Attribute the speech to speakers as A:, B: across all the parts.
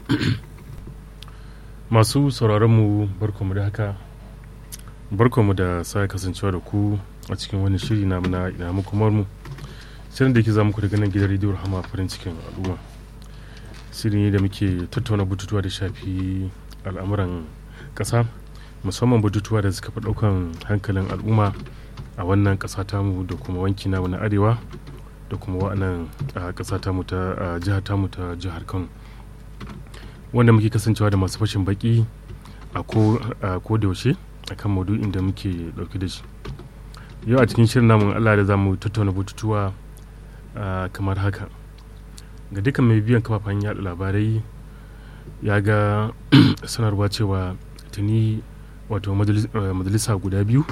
A: masu sauraronmu barkamu da haka barkamu da sa kasancewa da ku a cikin wani shiri na na ina muku mu shirin da ke za muku daga nan gidan rediyo rahama farin cikin al'umma shiri ne da muke tattauna bututuwa da shafi al'amuran ƙasa musamman bututuwa da suka fi ɗaukan hankalin al'umma a wannan ƙasa tamu da kuma wanki namu na arewa da kuma wa'annan ƙasa tamu ta jihar tamu ta jihar kano wanda muke kasancewa da masu fashin baki a ko da yaushe akan maudu'in da muke dauke da shi yau a cikin shirin namun allah da za mu tattauna bututuwa kamar haka ga dukkan mai biyan kafafen yada labarai ya ga sanarwa cewa tuni wato majalisa guda biyu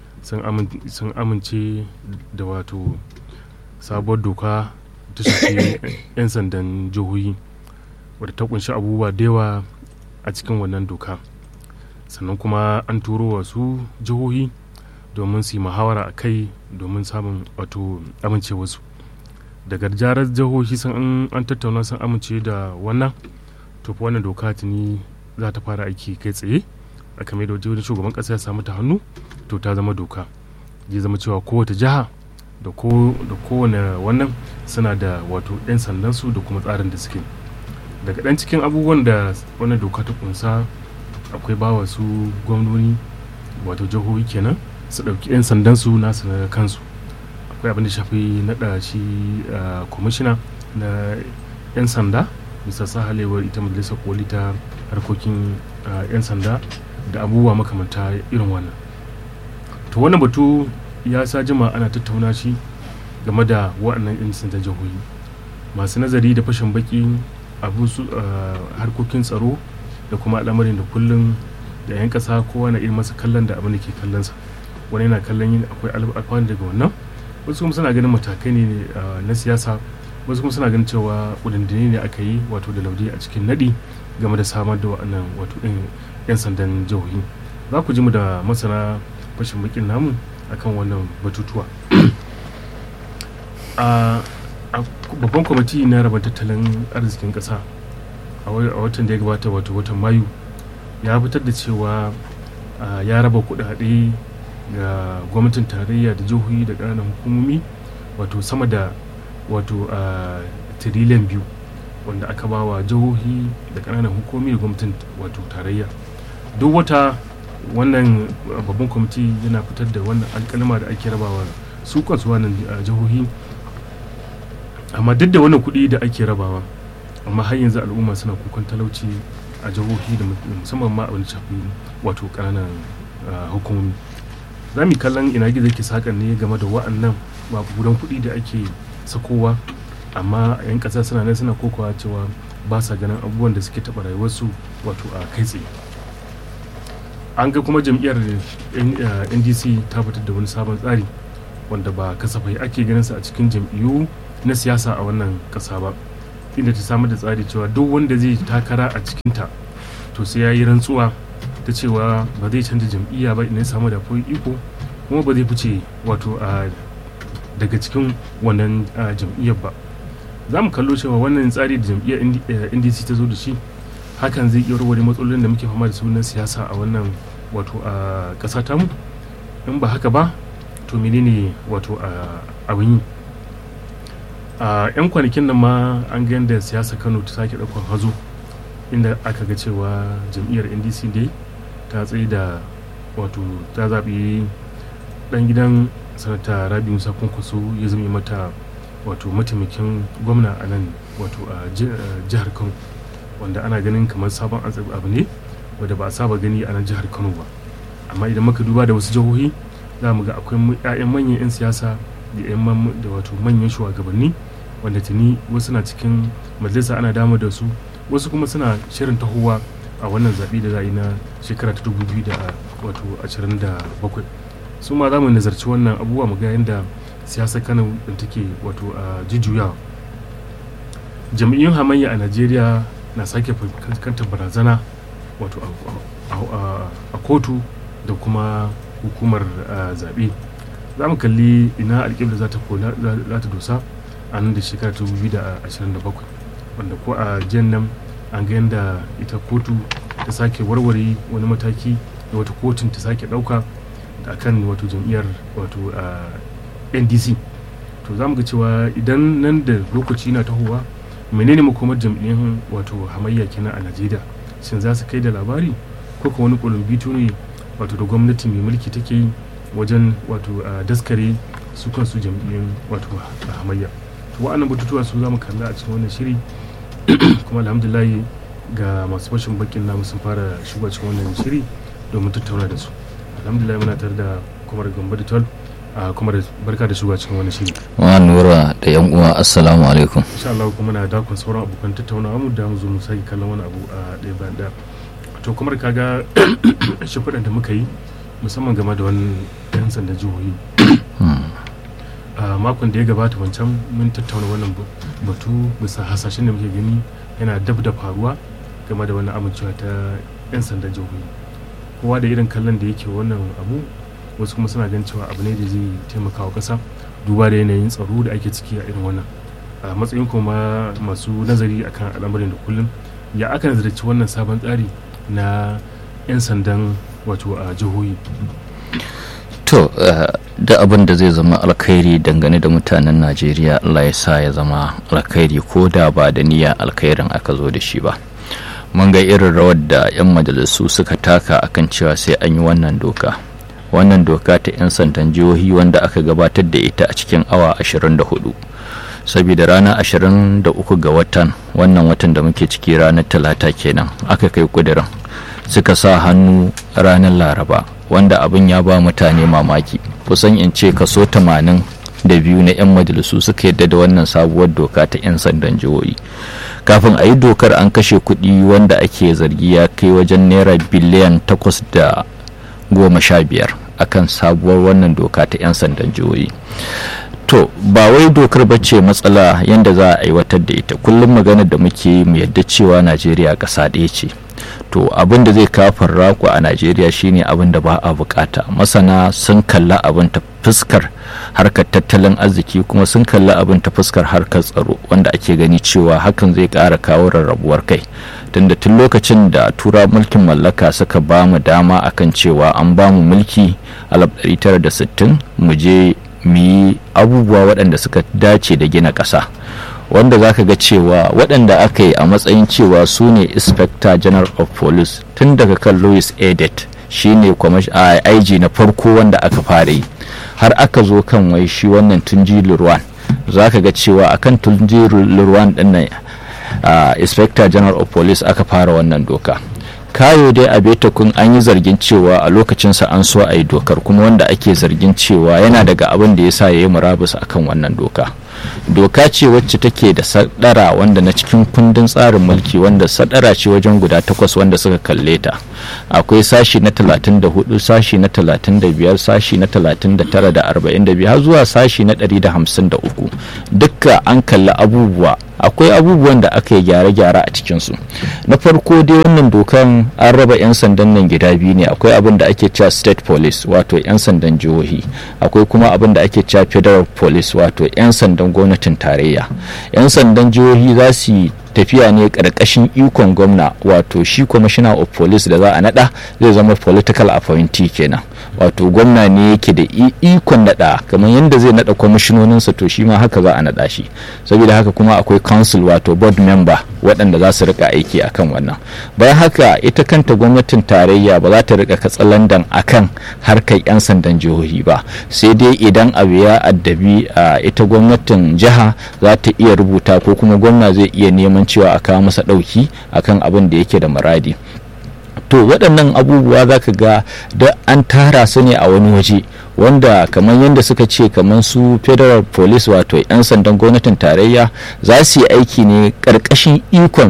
A: sun amince da wato sabuwar doka ta shafi 'yan sandan jihohi wadda ta kunshi abubuwa da yawa a cikin wannan doka sannan kuma an turo wasu jihohi domin su yi muhawara a kai domin samun wato amincewarsu daga jarar jihohi sun an tattauna sun amince da wannan to wannan doka tuni za ta fara aiki kai tsaye a kame da wajen shugaban kasa ya samu ta hannu to ta zama doka zai zama cewa kowace jiha da kowane wannan suna da wato 'yan sandansu da kuma tsarin da suke daga ɗan cikin abubuwan da wannan doka ta kunsa akwai ba su gwamnoni wato jihohi kenan su ɗauki 'yan sandan su nasu na kansu akwai abin da shafi naɗa shi kwamishina na 'yan sanda bisa sahalewar ita majalisar koli ta harkokin 'yan sanda da abubuwa makamanta irin wannan to wannan batu ya sa jima ana tattauna shi game da waɗannan 'yan sandan jihohi masu nazari da fashin baki abu su harkokin tsaro da kuma al'amarin da kullum da 'yan ƙasa kowa na irin masa kallon da abin da ke kallonsa wani yana kallon yin akwai alfanu daga wannan wasu kuma suna ganin matakai ne na siyasa wasu kuma suna ganin cewa kudindini ne aka yi wato da laudi a cikin nadi game da samar da wa'annan wato ɗin 'yan sandan jihohi za ku ji mu da masana fashin bakin namu akan wannan batutuwa babban kwamiti na raba tattalin arzikin ƙasa a watan da ya gabata wato watan mayu ya fitar da cewa ya raba kudade ga gwamnatin tarayya da jihohi da ƙananan hukumomi wato sama da wato tiriliyan biyu wanda aka ba wa jihohi da ƙananan hukumomi da gwamnatin wato tarayya duk wata wannan babban kwamiti yana fitar da wannan alƙalma da ake rabawa su kansu wannan jihohi amma duk da wannan kuɗi da ake rabawa amma har yanzu al'umma suna kukan talauci a jihohi da musamman ma abin shafi wato ƙananan hukumomi za mu kallon ina gizo ke sakan ne game da wa'annan gudan kuɗi da ake sakowa amma a 'yan ƙasa suna nan suna kokawa cewa ba sa ganin abubuwan da suke taɓa rayuwarsu wato a kai tsaye an ga kuma jam'iyyar ndc ta fitar da wani sabon tsari wanda ba kasafai ake ganin sa a cikin jam'iyyu na siyasa a wannan ƙasa ba inda ta samar da tsari cewa duk wanda zai takara a cikinta to sai ya yi rantsuwa ta cewa ba zai canza jam'iyya ba idan ya samu da iko kuma ba zai fice wato a daga cikin wannan jam'iyyar ba za mu kallo cewa wannan tsari da jam'iyyar ndc ta zo da shi hakan zai iya warware matsalolin da muke fama da su na siyasa a wannan wato a ƙasa tamu in ba haka ba to menene wato abin yi a 'yan kwanakin nan ma an ga yadda siyasa kano ta sake ɗaukar hazo inda aka ga cewa jam'iyyar ndc dai ta tsaye da wato ta zaɓi ɗan gidan sanata rabi musa kwankwaso ya zama mata wato mataimakin gwamna a nan wato a jihar kano wanda ana ganin kamar sabon abu ne wadda ba a saba gani a nan jihar kano ba amma idan muka duba da wasu jihohi za mu ga akwai 'ya'yan manyan 'yan siyasa da 'yan da wato manyan shugabanni wanda tuni wasu na cikin majalisa ana dama da su wasu kuma suna shirin tahowa a wannan zaɓe da za a yi na shekara ta 2027 su ma za mu nazarci wannan abubuwa mu ga yadda siyasar kano ɗin take wato a jujjuyawa jam'iyyun hamayya a najeriya na sake fuskantar barazana wato a kotu da kuma hukumar zaɓe za mu kalli ina alƙibla za ta dosa a nan da shekara ta 2027 wanda ko a jiyan nan an ga yadda ita kotu ta sake warware wani mataki da wata kotun ta sake ɗauka a kan wato jam'iyyar wato ndc to za mu ga cewa idan nan da lokaci na tahowa menene makomar jam'iyyar wato hamayya kenan a najeriya shin za su kai da labari ko kuma wani kulumbito ne wato da gwamnati mai mulki take yi wajen wato daskare su kansu jam'iyyar wato hamayya to wa'annan batutuwa su za mu kalla a cikin wannan shiri kuma alhamdulillah ga masu fashin bakin namu sun fara shiga cikin wannan shiri domin tattauna da su alhamdulillah muna tare da kumar gamba da tol kuma barka da shiga cikin wannan shiri
B: wa nura da yan uwa assalamu alaikum
A: insha Allah kuma na dakon sauran abokan tattaunawa mu da mu zo mu sake kallon wani abu a ɗaya bayan ɗaya to kamar kaga shafuɗan da muka yi musamman game da wani yan sandan jihohi a makon da ya gabata wancan mun tattauna wannan batu bisa hasashen da muke gani yana dab da faruwa game da wannan amincewa ta 'yan sandan jihohi kowa da irin kallon da yake wannan abu wasu kuma suna ganin cewa abu ne da zai taimaka wa ƙasa duba da yanayin tsaro da ake ciki a irin wannan a matsayin kuma masu nazari akan al'amarin da kullum ya aka nazarci wannan sabon tsari na 'yan sandan wato a jihohi
B: to da abin da zai zama alkhairi dangane da mutanen najeriya allah ya sa ya zama alkhairi ko da ba da niyya alkhairin aka zo da shi ba mun ga irin rawar da 'yan majalisu suka taka akan cewa sai an yi wannan doka wannan doka ta 'yan sandan jihohi wanda aka gabatar da ita a cikin awa 24 saboda ranar 23 ga watan wannan watan da muke ciki ranar talata kenan aka kai kudirin suka sa hannu ranar laraba wanda abin ya ba mutane mamaki kusan in ce kaso 80 da biyu na 'yan majalisu suka yadda da wannan sabuwar doka ta 'yan sandan jihohi kafin a yi dokar an kashe kuɗi wanda ake zargi ya kai wajen naira biliyan takwas da goma sha biyar akan sabuwar wannan doka ta 'yan sandan jihohi to ba wai dokar ba ce matsala yadda za a aiwatar da ita kullum maganar da muke mu yadda cewa najeriya ƙasa ɗaya ce to abin da zai kafin raku a najeriya shine abin da ba a bukata masana sun kalla abin ta fuskar harkar tattalin arziki kuma sun kalla abin ta fuskar harkar tsaro wanda ake gani cewa hakan zai ƙara kawo rarrabuwar kai tunda tun lokacin da tura mulkin mallaka suka ba mu dama akan cewa an ba mu mulki a 1960 mu je mu yi abubuwa waɗanda suka dace da gina ƙasa wanda za ka ga cewa waɗanda aka yi a matsayin cewa su ne inspector general of police tun daga kan louis edet shi ne ig na farko wanda aka fara yi har aka zo kan wai shi wannan tunji lurwan za ka ga cewa akan tunji lurwan ɗin nan inspector general of police aka fara wannan doka kayo dai a betakun an yi zargin cewa a lokacinsa an so a yi dokar kuma wanda ake zargin cewa yana daga abin da ya sa ya yi murabus akan wannan doka doka ce wacce take da sadara wanda na cikin kundin tsarin mulki wanda sadara ce wajen guda takwas wanda suka kalle ta akwai sashi na 34 sashi na 35 sashi na 39 da 42 har zuwa sashi na 153 dukka an kalli abubuwa akwai abubuwan da aka yi gyare-gyare a cikinsu na farko dai wannan dokan an raba 'yan sandan nan gida biyu ne akwai abin da ake cewa state police wato 'yan sandan jihohi akwai kuma abin da ake cewa federal police wato 'yan sandan gwamnatin tarayya 'yan sandan jihohi za su yi tafiya ne karkashin ikon gwamna wato shi commissioner of police da za a nada zai zama political appointee kenan wato gwamna ne yake da ikon nada kamar yadda zai nada kwamishinoninsa to shi ma haka za a nada shi saboda haka kuma akwai council wato board member waɗanda za su rika aiki akan wannan bayan haka ita kanta gwamnatin tarayya ba za ta rika katsalandan akan harkar 'yan sandan jihohi ba sai dai idan abu ya addabi a ita gwamnatin jiha za ta iya rubuta ko kuma gwamna zai iya neman cewa a kawo masa ɗauki akan abin da yake da muradi to waɗannan abubuwa za ka ga da an tara su ne a wani waje wanda kamar yadda suka ce kamar su federal police wato 'yan sandan gwamnatin tarayya za su yi aiki ne ƙarƙashin ikon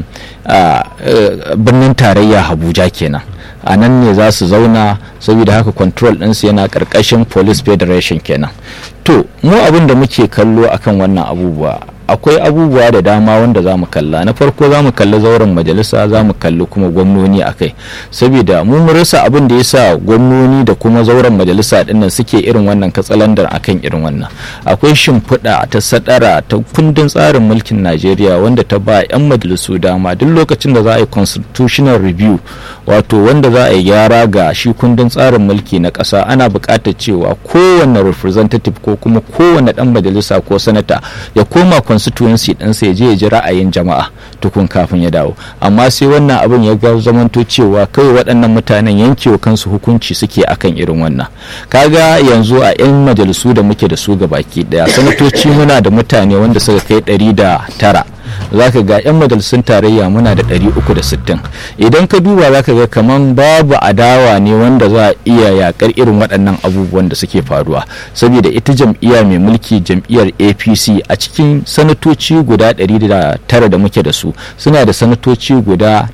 B: birnin tarayya abuja kenan a nan ne za su zauna saboda haka control ɗinsu yana ƙarƙashin police federation kenan to mu abin da muke kallo akan wannan abubuwa akwai abubuwa da dama wanda za mu kalla na farko za mu kalli zauren majalisa za mu kalli kuma gwamnoni a kai saboda mu rasa abin da ya sa gwamnoni da kuma zauren majalisa dinnan suke irin wannan katsalandar akan irin wannan akwai shimfiɗa ta sadara ta kundin tsarin mulkin najeriya wanda ta ba 'yan majalisu dama duk lokacin da za a yi constitutional review wato wanda za a yi gyara ga shi kundin tsarin mulki na ƙasa ana buƙatar cewa kowane representative ko kuma kowane ɗan majalisa ko sanata ya koma constituency ɗinsa ya je ya ji ra'ayin jama'a tukun kafin ya dawo amma sai wannan abin ya ga zamanto cewa kawai waɗannan mutanen yankewa kansu hukunci suke akan irin wannan kaga yanzu a 'yan majalisu da muke da su baki ɗaya sanatoci muna da mutane wanda suka kai ɗari da tara za ka ga 'yan majalisun tarayya muna da 360 idan ka duba za ka ga kaman babu adawa ne wanda za a iya yakar irin waɗannan abubuwan da suke faruwa saboda ita jam'iyya mai mulki jam'iyyar apc a cikin sanatoci guda 109 da muke da su suna da sanatoci guda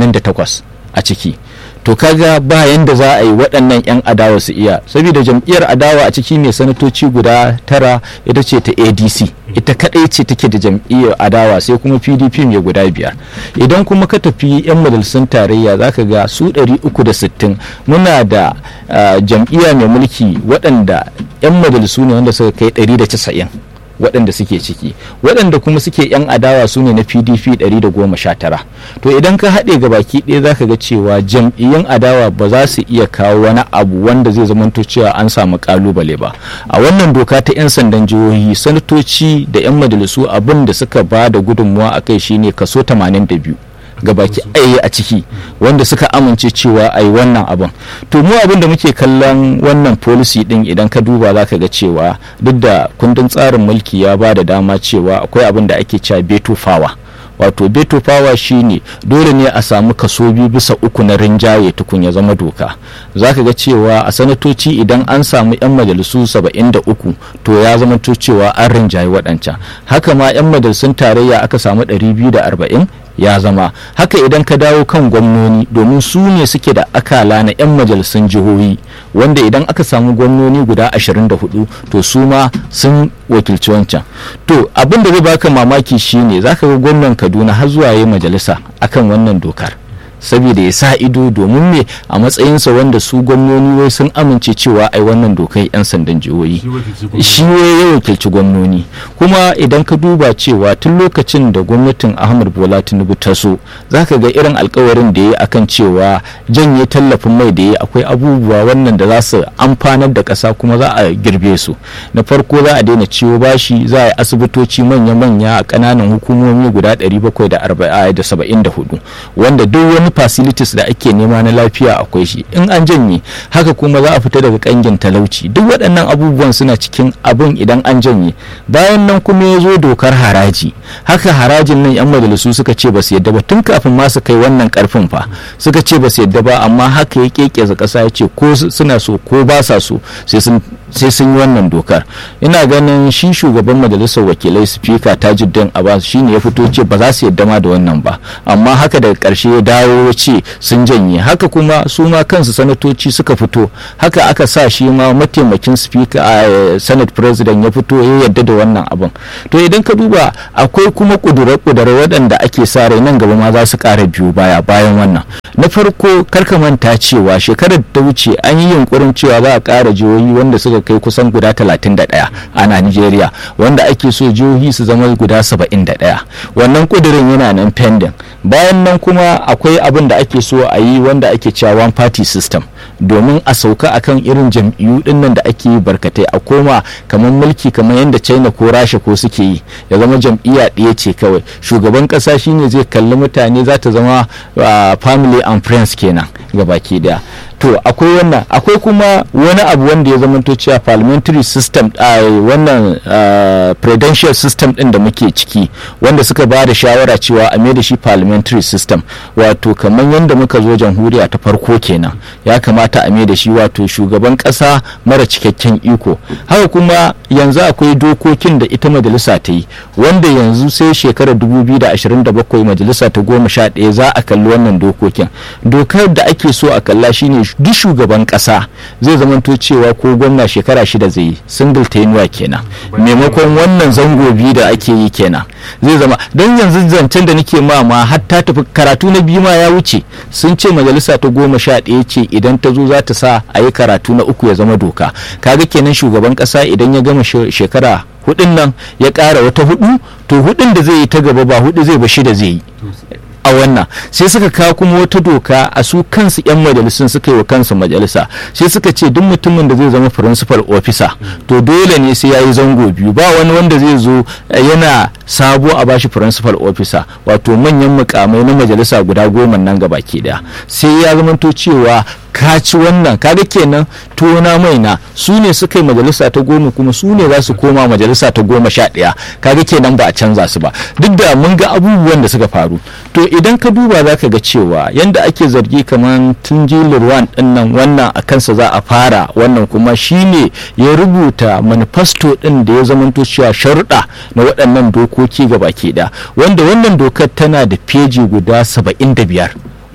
B: 88 a ciki to kaga ba yanda za a yi waɗannan 'yan adawa su iya saboda jam'iyyar adawa a ciki mai sanatoci guda tara ita ce ta adc ita kadai ce take da jam'iyyar adawa sai kuma pdp mai guda biyar idan kuma ka tafi 'yan majalisun tarayya za ka ga su 360 muna da jam'iyya mai mulki waɗanda 'yan majalisu ne wanda suka kai 190 waɗanda suke ciki waɗanda kuma suke 'yan adawa su ne na pdp 119 to idan ka haɗe ga baki ɗaya za ka ga cewa jam'iyyun adawa ba za su iya kawo wani abu wanda zai zamanto cewa an samu kalubale ba a wannan doka ta 'yan sandan jihohi sanatoci da 'yan majalisu abin da suka ba da gudunmuwa a kai shine kaso 82 gabaki ɗaya a ciki wanda suka amince cewa a yi wannan abin to mu abin da muke kallon wannan policy din idan ka duba za ka ga cewa duk da kundin tsarin mulki ya ba da dama cewa akwai abin da ake cewa beto fawa wato beto fawa shine dole ne a samu kaso biyu bisa uku na rinjaye tukun ya zama doka za ka ga cewa a sanatoci idan an samu 'yan majalisu 73 to ya zama to cewa an rinjaye waɗancan haka ma 'yan majalisun tarayya aka samu 240 ya zama haka idan ka dawo kan gwamnoni domin su ne suke da akala na 'yan majalisun jihohi wanda idan aka samu gwamnoni guda 24 to su ma sun wakilci wancan to abin da zai baka mamaki shine zaka ga gwamnan kaduna har zuwa yi majalisa akan wannan dokar saboda ya sa ido domin me a matsayinsa wanda su gwamnoni wai sun amince cewa ai wannan dokai 'yan sandan jihohi shi ya wakilci gwamnoni kuma idan ka duba cewa tun lokacin da gwamnatin ahmad bola tinubu ta so zaka ga irin alkawarin da ya akan cewa janye tallafin mai da ya akwai abubuwa wannan da za su amfanar da ƙasa kuma za a girbe su na farko za a daina ciwo bashi za a yi asibitoci manya-manya a ƙananan hukumomi guda 774 wanda duk wani facilities da ake nema na lafiya akwai shi in an janye haka kuma za a fita daga kangin talauci duk waɗannan abubuwan suna cikin abin idan an janye bayan nan kuma ya zo dokar haraji haka harajin nan yan majalisu suka ce ba su yadda ba tun kafin ma su kai wannan karfin fa suka ce ba su yadda ba amma haka ya kekeza ƙasa ya ce ko suna so ko ba sa so sai sun sai sun yi wannan dokar ina ganin shi shugaban majalisar wakilai spika tajuddin abbas shine ya fito ce ba za su yadda ma da wannan ba amma haka daga karshe ya dawo ya ce sun janye haka kuma su ma kansu sanatoci suka fito haka aka sa shi ma mataimakin spika a senate president ya fito ya yadda da wannan abin to idan ka duba akwai kuma kudure-kudure waɗanda ake sa rai nan gaba ma za su ƙara biyu baya bayan wannan na farko karka manta cewa shekarar ta wuce an yi yunkurin cewa za a ƙara jihohi wanda suka kai kusan guda 31 a Najeriya wanda ake so jihohi su zama guda 71 wannan kudirin yana nan pending bayan nan kuma akwai abin da ake so a yi wanda ake cewa one party system domin a sauka akan irin jam'iyyu dinnan da ake yi barkatai a koma kamar mulki kamar yadda China ko Rasha ko suke yi ya zama jam'iyya ɗaya ce kawai shugaban ƙasa shine zai kalli mutane za ta zama family and friends kenan gabaki daya to akwai wannan akwai kuma wani abu wanda ya zama to cewa parliamentary system a wannan prudential system din da muke ciki wanda suka ba da shawara cewa a mai da shi parliamentary system wato kamar yadda muka zo jamhuriya ta farko kenan ya kamata a mai da shi wato shugaban kasa mara cikakken iko haka kuma yanzu akwai dokokin da ita majalisa ta yi wanda yanzu sai shekarar 2027 majalisa ta goma sha ɗaya za a kalli wannan dokokin dokar da ake ake so a kalla shine duk shugaban kasa zai zamanto cewa ko gwamna shekara shida zai yi single tenure kenan maimakon wannan zango biyu da ake yi kenan zai zama don yanzu zancen da nake ma ma har ta tafi karatu na biyu ma ya wuce sun ce majalisa ta goma sha ɗaya ce idan ta zo za ta sa a yi karatu na uku ya zama doka kaga kenan shugaban kasa idan ya gama shekara hudun nan ya ƙara wata hudu to hudun da zai yi ta gaba ba hudu zai ba shida zai yi a wannan sai suka kawo kuma wata doka a su kansu 'yan majalisun suka yi wa kansu majalisa sai suka ce duk mutumin da zai zama principal officer to dole ne sai ya yi zango biyu ba wani wanda zai zo yana sabo a bashi principal officer wato manyan mukamai na majalisa guda goma nan gaba ke daya sai ya zamanto cewa ka ci wannan kaga kenan tona maina su ne suka yi majalisa ta goma kuma su ne za su koma majalisa ta goma sha ɗaya kaga kenan ba a canza su ba duk da mun ga abubuwan da suka faru to idan ka duba za ka ga cewa yanda ake zargi kamar tun jilirwan ɗinnan wannan a kansa za a fara wannan kuma shine ya rubuta manifesto ɗin da ya zamanto cewa sharuɗa na waɗannan dokoki gaba ke da wanda wannan dokar tana da feji guda saba'in da biyar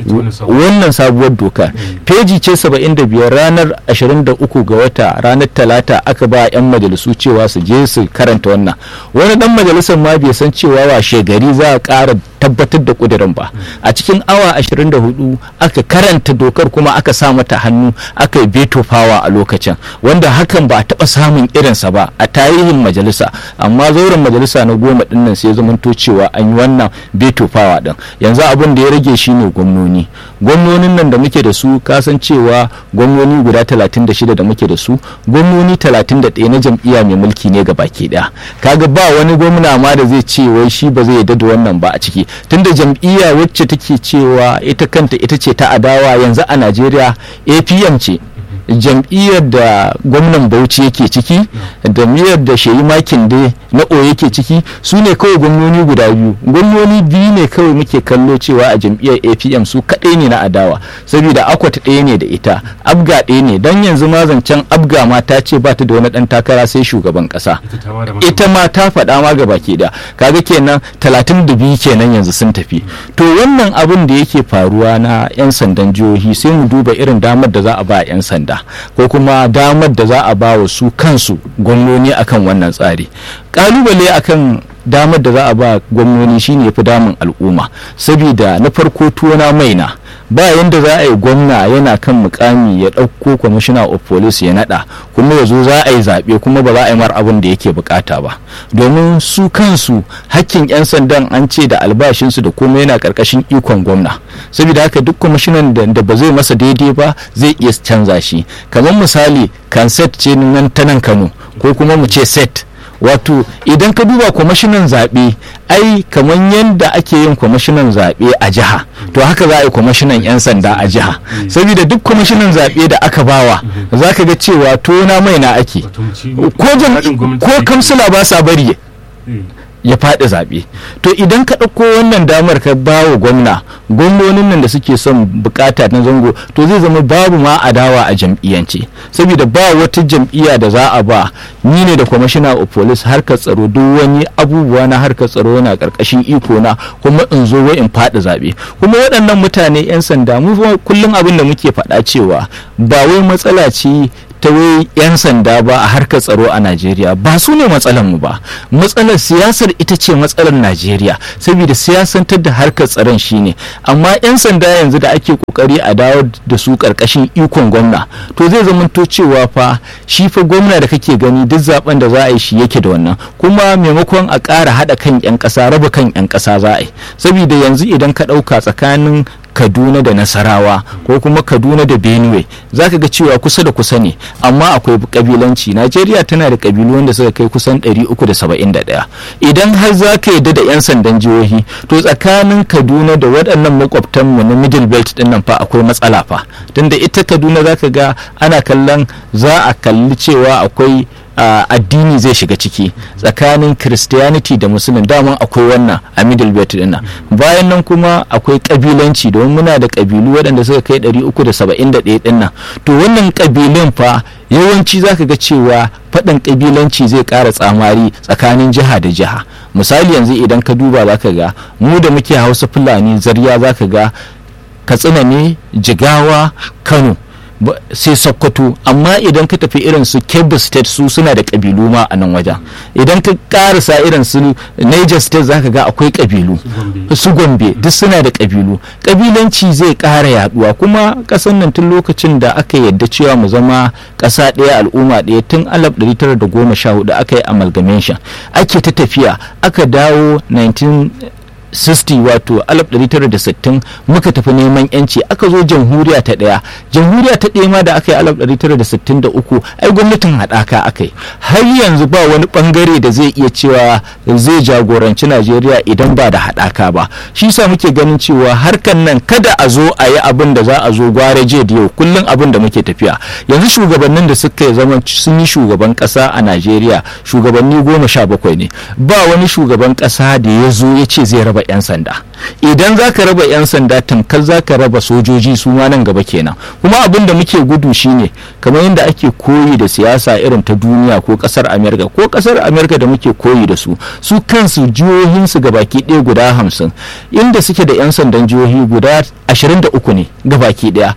B: wannan sabuwar doka peji ce 75 ranar 23 ga wata ranar talata aka ba 'yan majalisu cewa su je su karanta wannan wani dan majalisar ma bai san cewa washe gari za a ƙara tabbatar da kudirin ba a cikin awa 24 aka karanta dokar kuma aka sa mata hannu aka yi veto power a lokacin wanda hakan ba a taɓa samun irinsa ba a tarihin majalisa amma zauren majalisa na goma dinnan sai zamanto cewa an yi wannan veto power din yanzu abin da ya rage shine gwamnoni gwamnonin nan da muke da su kasan cewa gwamnoni guda 36 da muke da su gwamnoni 31 na jam'iyya mai mulki ne ga baki daya kaga ba wani gwamna ma da zai ce wai shi ba zai yarda da wannan ba a ciki tunda jam'iyya wacce take cewa ita kanta ita ce ta adawa yanzu a najeriya apm ce jam'iyyar da gwamnan bauchi yake ciki da miyar da shehi makin da na o yake ciki su ne kawai gwamnoni guda biyu gwamnoni biyu ne kawai muke kallo cewa a jam'iyyar apm su kaɗai ne na adawa saboda akwat ɗaya ne da ita abga ɗaya ne don yanzu ma zancen abga ma ta ce ba ta da wani ɗan takara sai shugaban ƙasa ita ma ta faɗa ma ga baki da kaga kenan talatin da biyu kenan yanzu sun tafi to wannan abin da yake faruwa na 'yan sandan jihohi sai mu duba irin damar da za a ba 'yan sanda ko kuma damar da za a ba wa su kansu gwamnoni akan wannan tsari kalubale akan damar da za a ba gwamnoni shine fi damun al'umma saboda na farko tuwona maina ba yanda za a yi gwamna yana kan mukami ya ɗauko kwamishina of police ya naɗa kuma ya zo za a yi zaɓe kuma ba za a yi mar abin da yake bukata ba domin su kansu hakkin 'yan sandan an ce da albashinsu da kuma yana ƙarƙashin ikon gwamna saboda haka duk kwamishinan da ba zai masa daidai ba zai iya canza shi kamar misali kanset ce nan ta nan kano ko kuma mu ce set wato idan ka duba kwamashinan zaɓe ai kamar yadda ake yin kwamashinan zaɓe a jiha to haka za a yi kwamashinan 'yan sanda a jiha saboda duk kwamashinan zaɓe da aka bawa za ka ga cewa tona mai na ake ko kamsila ba sa bari ya faɗi zaɓe to idan ka ɗauko wannan damar ka ba wa gwamna gwamnonin nan da suke son bukata na zango to zai zama babu ma adawa a jam'iyyance saboda ba wata jam'iyya da za a ba ni ne da kwamishina of police harkar tsaro duk wani abubuwa na harkar tsaro na karkashin iko na kuma in zo wai in faɗi zaɓe kuma waɗannan mutane 'yan sanda mu kullum abin da muke faɗa cewa ba wai matsala ce ta wai 'yan sanda ba a harkar tsaro a najeriya ba su ne matsalar mu ba matsalar siyasar ita ce matsalar najeriya saboda siyasantar da harkar tsaron shine amma 'yan sanda yanzu da ake kokari a dawo da su karkashin ikon gwamna to zai zamanto cewa fa shi fa gwamna da kake gani duk zaben da za a yi shi yake da wannan kuma maimakon a ƙara haɗa kan 'yan ƙasa raba kan 'yan ƙasa za a yi saboda yanzu idan ka ɗauka tsakanin kaduna da nasarawa ko kuma kaduna da benue za ka ga cewa kusa da kusa ne amma akwai kabilanci najeriya tana da kabilu wanda suka kai kusan 371 idan har za ka yadda da 'yan sandan jihohi to tsakanin kaduna da waɗannan makwabtanmu na middle belt din nan fa akwai matsala fa tunda ita kaduna za ka ga ana kallon za a kalli cewa akwai Uh, addini zai shiga ciki tsakanin christianity da musulun daman akwai wannan a middle belt din nan bayan nan kuma akwai kabilanci domin muna da kabilu waɗanda suka kai 371 din nan to wannan kabilun fa yawanci zaka ga cewa faɗin kabilanci zai ƙara tsamari tsakanin jiha da jiha misali yanzu idan ka duba zaka ga mu da muke hausa fulani zarya zaka ga katsina ne jigawa kano ba- sai sokoto amma idan ka tafi irin su kebbi state su suna da kabilu ma a nan wajen idan ka karasa irin su niger state zaka ga akwai kabilu
A: su gombe
B: su gombe duk suna da kabilu kabilanci zai ƙara yaduwa kuma ƙasar nan tun lokacin da aka yadda cewa mu zama ƙasa ɗaya al'umma ɗaya tun 1914 aka yi amalgamation ake ta tafiya aka dawo 19 60 wato 1960 muka tafi neman yanci aka zo jamhuriya ta ɗaya jamhuriya ta ɗaya ma da aka yi 1963 ai gwamnatin haɗaka aka yi har yanzu ba wani ɓangare da zai iya cewa zai jagoranci najeriya idan ba da haɗaka ba shi sa muke ganin cewa harkan nan kada a zo a yi abin da za a zo gware je da yau kullum abin da muke tafiya yanzu shugabannin da suka zama sun yi shugaban ƙasa a najeriya shugabanni goma sha bakwai ne ba wani shugaban ƙasa da ya zo ya ce zai raba 'yan sanda idan za ka raba 'yan sanda tamkar za ka raba sojoji su ma nan gaba kenan kuma abin da muke gudu shine kamar yadda ake koyi da siyasa irin ta duniya ko kasar amerika ko kasar amerika da muke koyi da su su kansu jihohinsu gabaki ɗaya guda hamsin inda suke da 'yan sandan jihohi guda 23 ne gabaki ɗaya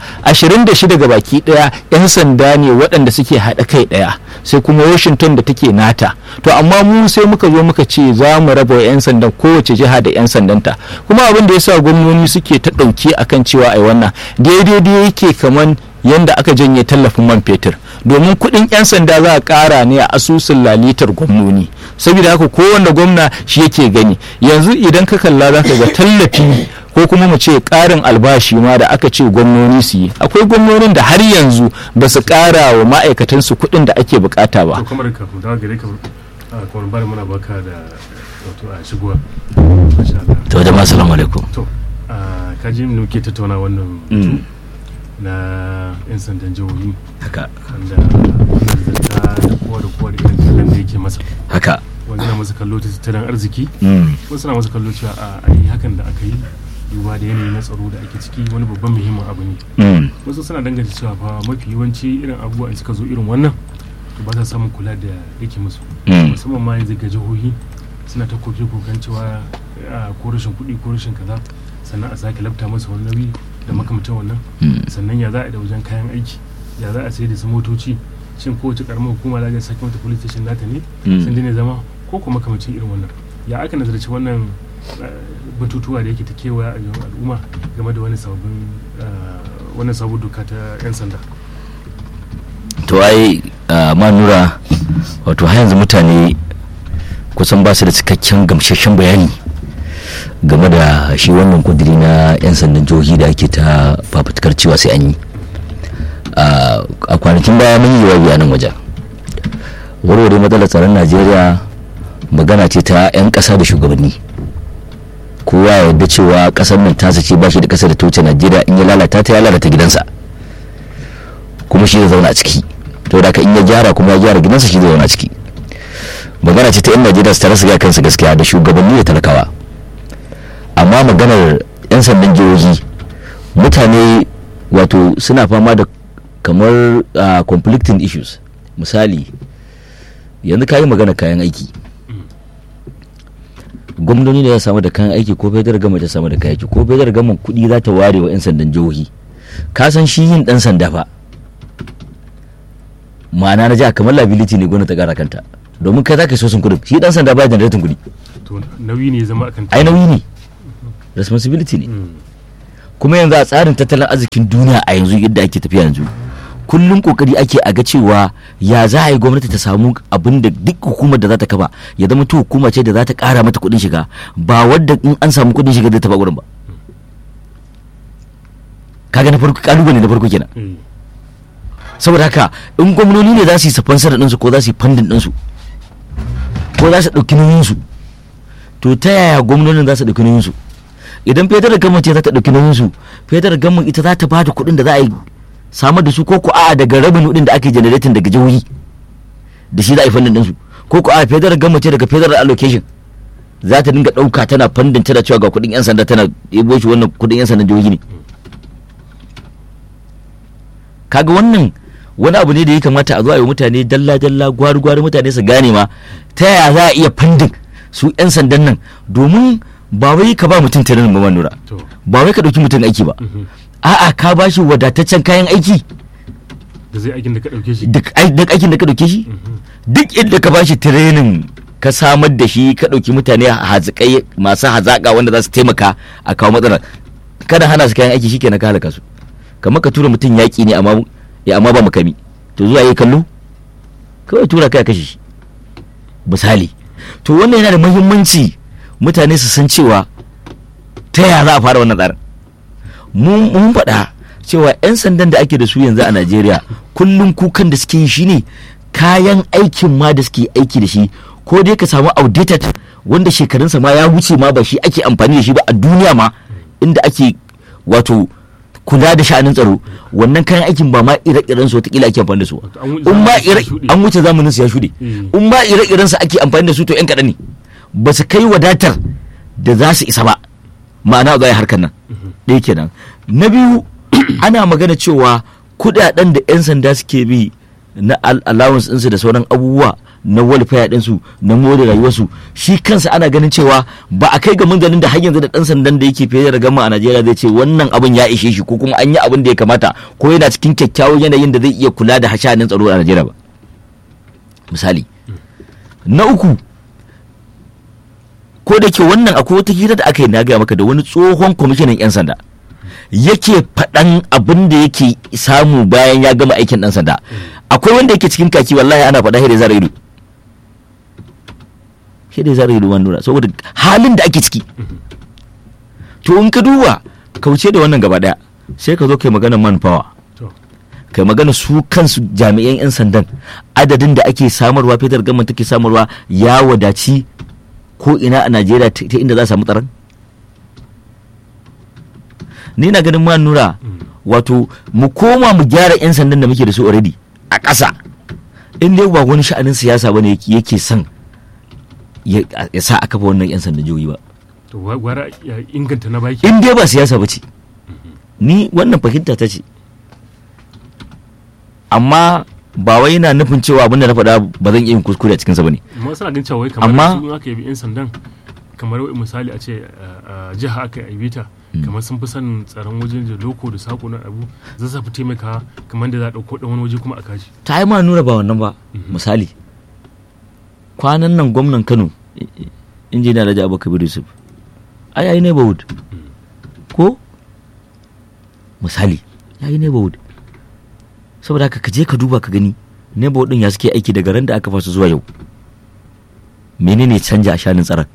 B: 26 gabaki ɗaya 'yan sanda ne waɗanda suke haɗa kai ɗaya sai kuma washington da take nata to amma mu sai muka zo muka ce za mu raba 'yan sandan kowace jiha da 'yan sandanta kuma abin da yasa gwamnoni suke ta ɗauke akan cewa ai wannan daidai da yake kaman yanda aka janye tallafin man fetur domin kuɗin 'yan sanda za a ƙara ne a asusun lalitar gwamnoni saboda haka kowanne gwamna shi yake gani yanzu idan ka kalla za ka ga tallafi ko kuma mu ce ƙarin albashi ma da aka ce gwamnoni su yi akwai gwamnonin da har yanzu ba su ƙara wa ma'aikatansu kuɗin da ake bukata ba
A: to kamar kafin dawo gare ka a kamar bari muna baka da wato a shigowa Masha Allah.
B: to jama'a assalamu alaikum
A: to a kaji mu ke tattauna wannan batu na yan sandan jihohi
B: haka
A: wanda wannan zanta da kowa da kowa da irin kallon da yake masa
B: haka
A: wanda na masa kallo ta tattalin arziki
B: mm.
A: wasu na masa kallo cewa a ai hakan da aka yi duba da yanayi na tsaro da ake ciki wani babban muhimmin abu ne
B: Mm.
A: wasu suna danganta cewa fa mafi yawanci irin abubuwa in suka zo irin wannan to ba sa samun kula da yake musu
B: Mm.
A: musamman ma yanzu ga jihohi suna ta koke kokan cewa a ko rashin kuɗi ko rashin kaza sannan a sake labta masa wani nauyi da makamantan wannan
B: Mm.
A: sannan ya za a yi da wajen kayan aiki ya za a sayar da su motoci shin kowace karamar hukuma za a sake mata police station nata ne
B: Mm.
A: sun daina zama ko kuma makamacin irin wannan ya aka nazarci wannan eh, batutuwa da yake ta kewaya a yawan al'umma game da wani sababbin eh, wannan sabon doka ta 'yan sanda
B: to ai ah, ma nura wato har yanzu mutane kusan ba su da cikakken gamsasshen bayani game da shi wannan kudiri na 'yan sandan jihohi da ake ta fafutukar cewa sai an yi Ah, a kwanakin baya mun yi jawabi a nan wajen warware matsalar tsaron najeriya magana ce ta 'yan ƙasa da shugabanni kowa ya yarda cewa ƙasar nan tasa ce ba shi da ƙasa da ta wuce najeriya in ya lalata ta ya lalata gidansa kuma shi zai zauna a ciki to da ka in ya gyara kuma ya gyara gidansa shi zai zauna a ciki magana ce ta yan najeriya su tare su ga kansu gaskiya da shugabanni da talakawa amma maganar yan sandan jihohi mutane wato suna fama da kamar ah, conflicting issues misali yanzu ka yi magana kayan aiki gwamnoni da ya samu da kayan aiki ko fedar gama ta samu da kayan aiki ko fedar gama kuɗi za ta ware wa 'yan sandan jihohi ka san shi yin ɗan sanda fa ma'ana na jiha kamar liability ne gwamnati ta ƙara kanta domin kai za ka so sun kuɗin shi ɗan sanda ba generatin kuɗi
A: to nauyi ne ya zama akan
B: ai nauyi ne responsibility ne
A: Mm.
B: kuma yanzu a tsarin tattalin arzikin duniya a yanzu yadda ake tafiya yanzu kullum kokari ake a ga cewa ya za a yi gwamnati ta samu abin da duk hukumar da za ta kafa ya zama ta hukuma ce da za ta kara mata kuɗin shiga ba wadda in an samu kuɗin shiga zai taɓa gurin ba kaga na farko kalubale na farko kenan
A: Eh.
B: saboda haka in gwamnoni ne za su yi sponsor ɗinsu ko za su yi fandin ɗinsu ko za su ɗauki nauyinsu to ta yaya gwamnonin za su ɗauki nauyinsu idan federal government ce za ta ɗauki nauyinsu federal government ita za ta ba da kuɗin da za a yi samar da su ko ko a'a daga rabin kuɗin da ake generating daga jihohi da shi za a yi fandin ɗinsu ko ko a'a federal government ce daga federal allocation za ta dinga ɗauka tana fandin tana cewa ga kuɗin 'yan sanda tana ɗebo shi wannan kuɗin 'yan sandan jihohi ne kaga wannan wani abu ne da ya kamata a zo a yi wa mutane dalla dalla gwari gwari mutane su gane ma ta yaya za a iya fandin su 'yan sandan nan domin ba wai ka ba mutum training ba nura
A: to
B: ba wai ka ɗauki mutum aiki ba
A: mhm.
B: a'a ka ba shi wadataccen kayan aiki
A: da zai aikin da ka ɗauke shi
B: duk ai- duk aikin da ka ɗauke shi
A: Mhm.
B: duk inda ka ba shi training ka samar da shi ka ɗauki mutane hazikai masu hazaƙa wanda za su taimaka a kawo matsala kada hana su kayan aiki shikenan ka halaka su kamar ka tura mutum yaƙi ne amma ya amma ba makami to zuwa yi kallo kawai tura kai kashe shi misali to wannan yana da muhimmanci mutane su san cewa ta yaya za a fara wannan tsarin mun mun faɗa cewa 'yan sandan da ake da su yanzu a najeriya kullum kukan da suke yi shine kayan aikin ma da suke aiki da shi ko dai ka samu outdated wanda shekarunsa ma ya wuce ma ba shi ake amfani da shi ba a duniya ma inda ake wato kula da sha'anin tsaro wannan kayan aikin ba ma ire-iren su wataƙila ake amfani da su
A: Wato an wuce
B: in ma
A: zamanin su ya
B: ire
A: shuɗe.
B: an wuce zamanin su ya shuɗe
A: Mm.
B: in ma ire-iren su ake amfani da su to 'yan kaɗan ne ba su kai wadatar da za su isa ba ma'ana za a yi harkar nan ɗaya kenan na biyu ana magana cewa kudaden da 'yan sanda suke bi na al- allowance ɗinsu da sauran abubuwa na welfare ɗinsu na more rayuwarsu shi kansa ana ganin cewa ba a kai ga munzalin da har yanzu da ɗan sandan da yake fiye da gama a Najeriya zai ce wannan abin ya ishe shi ko kuma an yi abin da ya kamata ko yana cikin kyakkyawan yanayin da zai iya kula da hashanin tsaro a Najeriya ba misali na uku ko da ke wannan akwai wata hira da aka yi na gaya maka da wani tsohon kwamishinan 'yan sanda yake faɗan abin da yake samu bayan ya gama aikin ɗan sanda akwai wanda yake cikin kaki wallahi ana faɗa hira zara ido hira zara ido wani nura saboda halin da ake ciki to in ka duba kauce da wannan gaba ɗaya sai ka zo kai magana manpower
A: to
B: kai magana su kansu jami'an 'yan sandan adadin da ake samarwa fetar gama take samarwa ya wadaci ko ina a najeriya ta ta inda za a samu tsaron ni na ganin ma nura wato mu koma mu gyara 'yan sandan da muke da su already a ƙasa in dai ba wani sha'anin siyasa bane yake yake son ya ya sa a kafa wannan 'yan sandan jihohi ba
A: to wa- gwara ya inganta na baki
B: in dai ba siyasa ba ce ni wannan fahimta ta ce amma ba wai yana nufin cewa abinda na faɗa ba zan iya yin kuskure a cikinsa ba ne
A: amma suna ganin cewa wai kamar
B: Amma-
A: su in aka yi yan sandan kamar wai misali a ce a jiha aka yi ta kamar sun fi son tsaron wajen da loko da sako na abu za su fi taimaka kamar da za a ɗauko ɗan wani waje kuma a kashi
B: ta yi ma nuna ba wannan ba misali kwanan nan gwamnan kano i- i- injiniya Alhaji Abubakar Yusuf ai yayi neighborhood ko misali yayi neighborhood saboda haka ka je ka duba ka gani neighborhood din ya suke aiki daga ran da aka fasa zuwa yau menene canja a shanin tsaron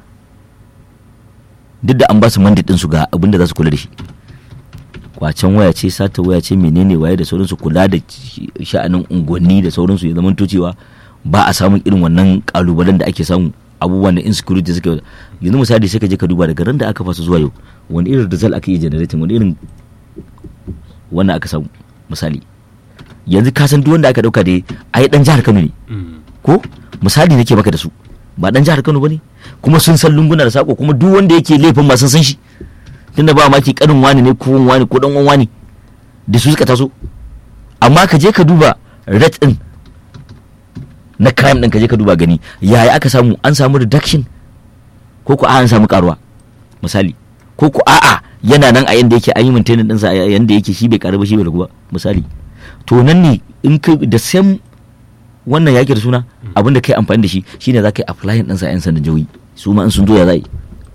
B: duk da an ba su mandate din su ga abin da za su kula da shi kwacen waya ce sata waya ce menene waye da sauransu kula da shi- sha'anin unguwanni da sauransu ya zama cewa ba a samun irin wannan kalubalen da ake samu abubuwan da insecurity suke yanzu misali sai ka je ka duba daga ran da aka fasa zuwa yau wani irin result aka yi generating wani irin wannan aka samu misali yanzu ka san duk wanda aka dauka da ai dan jihar Kano ne ko misali nake baka da su ba dan jihar Kano bane kuma sun san lunguna da sako kuma duk wanda yake laifin ma sun san shi tunda ba maki kanin wani ne ko wani ko dan uwan wani da su suka taso amma ka je ka duba rate din na crime din ka je ka duba gani yaya aka samu an samu reduction ko ko a an samu karuwa misali ko ko a'a yana nan a yanda yake an yi maintaining ɗinsa a yanda yake shi bai karu ba shi bai ragu ba misali to nan ne in ka da same wannan yaki da suna abin da kai amfani da shi shine za ka yi applying ɗinsa a 'yan sandan jihohi su ma in sun zo ya za yi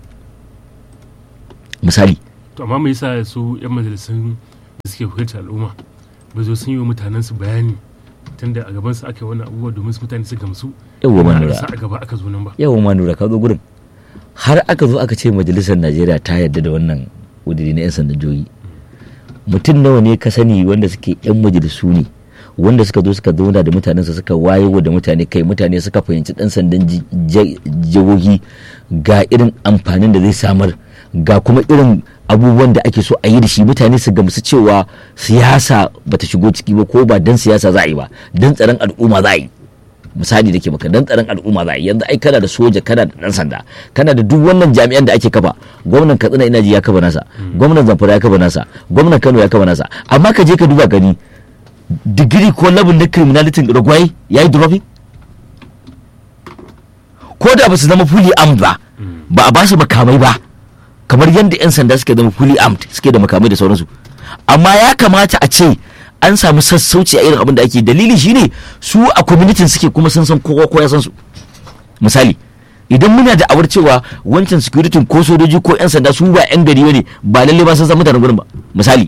B: misali
A: to amma me yasa su yan majalisun da suke wakiltar al'umma ba zo sun yi wa mutanen su bayani tunda a gaban su aka yi wannan abubuwa domin su mutane su gamsu
B: Yawwa,
A: Ba
B: Manura.
A: a sa a gaba aka zo nan ba
B: yawan ma nura ka zo gurin har aka zo aka ce majalisar najeriya ta yarda da wannan kudiri na 'yan sandan jihohi mutum nawa ne ka sani wanda suke 'yan majalisu ne wanda suka zo suka zauna da mutanensa suka wayewa da mutane kai mutane suka fahimci dan sandan ji- ji- jihohi ga irin amfanin da zai samar ga kuma irin abubuwan da ake so a yi da shi mutane su gamsu cewa siyasa bata shigo ciki ba ko ba dan siyasa za a yi ba dan tsaron al'umma za a yi misali da ke maka dan tsaron al'umma za a yi yanzu ai kana da soja kana da dan sanda kana da duk wannan jami'an da ake kafa gwamnan katsina ina ji ya kafa nasa gwamnan zamfara ya kafa nasa gwamnan kano ya kafa nasa amma ka je ka duba gani digiri ko labin na criminality ragwai ya yi dropping ko da ba su zama fully armed ba
C: ba a ba su makamai ba kamar yadda 'yan sanda suke zama fully armed suke da makamai da sauransu amma ya kamata a ce an samu sassauci a irin abin da ake dalili shine su a community suke kuma sun san kowa ko ya san su misali idan muna da awar cewa wancan security ko sojoji ko 'yan sanda su ba 'yan gari ne ba lalle ba sun san mutanen gurin ba misali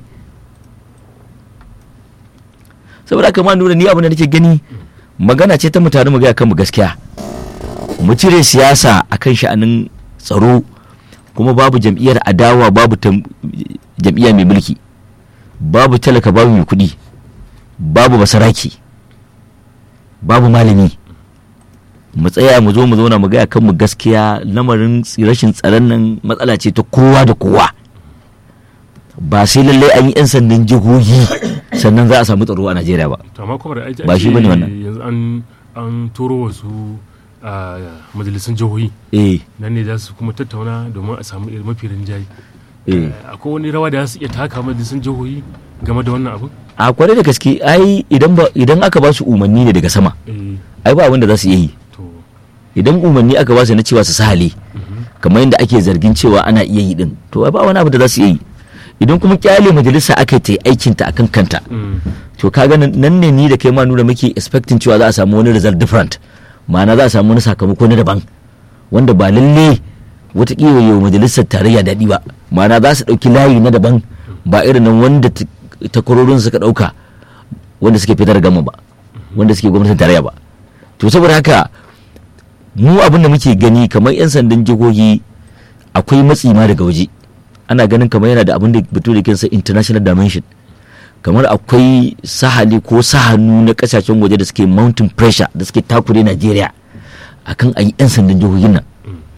C: saboda haka ma nuna ni abin da nake gani magana ce ta mutane mu ga kan mu gaskiya mu cire siyasa akan sha'anin tsaro kuma babu jam'iyyar adawa babu jam'iyya mai mulki babu talaka babu mai kuɗi babu basaraki babu malami mu tsaya mu zo mu zauna mu gaya kanmu gaskiya lamarin rashin tsaron nan matsala ce ta kowa da kowa ba sai lallai an yi 'yan sandan jihohi sannan za a samu tsaro a najeriya ba ba shi bane wannan
A: yanzu an an turo wasu a majalisun jihohi
C: eh
A: nan ne za su kuma tattauna domin a samu irin mafi rinjaye
C: eh
A: akwai wani rawa da za su iya taka majalisun jihohi game da wannan abu
C: a kwarai da gaske ai idan ba idan aka ba su umarni ne daga sama
A: eh
C: ai ba abin da za su iya yi
A: to
C: idan umarni aka ba su na cewa su sahale kamar yadda ake zargin cewa ana iya yi din to ai ba wani abu da za su iya yi idan kuma kyale majalisa aka ta yi aikinta akan kanta
A: mm,
C: to kaga nan nan ne ni da kai ma nuna muke expecting cewa za a samu wani result different ma'ana za a samu wani sakamako na daban wanda ba lalle watakila yau majalisar tarayya daɗi ba ma'ana za su ɗauki layi na daban ba irin nan wanda ta- takwarorin suka ɗauka wanda suke fitar gama ba wanda suke gwamnatin tarayya ba to saboda haka mu abin da muke gani kamar 'yan sandan jihohi akwai matsi ma daga waje ana ganin kamar yana da abin da bature kinsa international dimension kamar akwai sahali ko sahanu na kasashen waje da suke mountain pressure da suke takure Najeriya akan a yi 'yan sandan jihohin nan